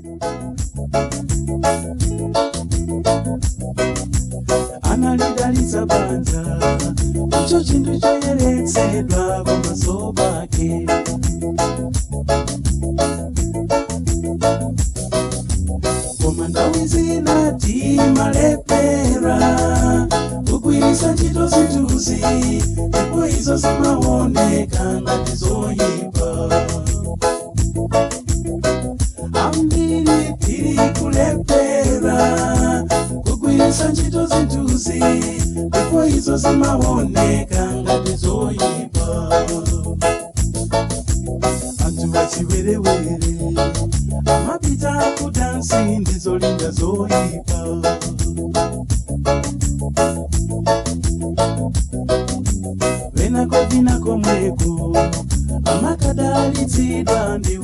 analidalitsa banja icho chinthu choyeretsedwa pamaso pake koma nthawi zina timalepera kugwiritsa ntchito zinthuzi ndipo izo zimaoneka ngati zoyipa ambiri tiri kulepera kugwiritsa ntchito zinthuzi ndipo izo zimaoneka ngati zoyipa anthu achiwerewere amapita kudansi ndizolinga zoyipa venako vinako mweko amakadalitsidwa ndi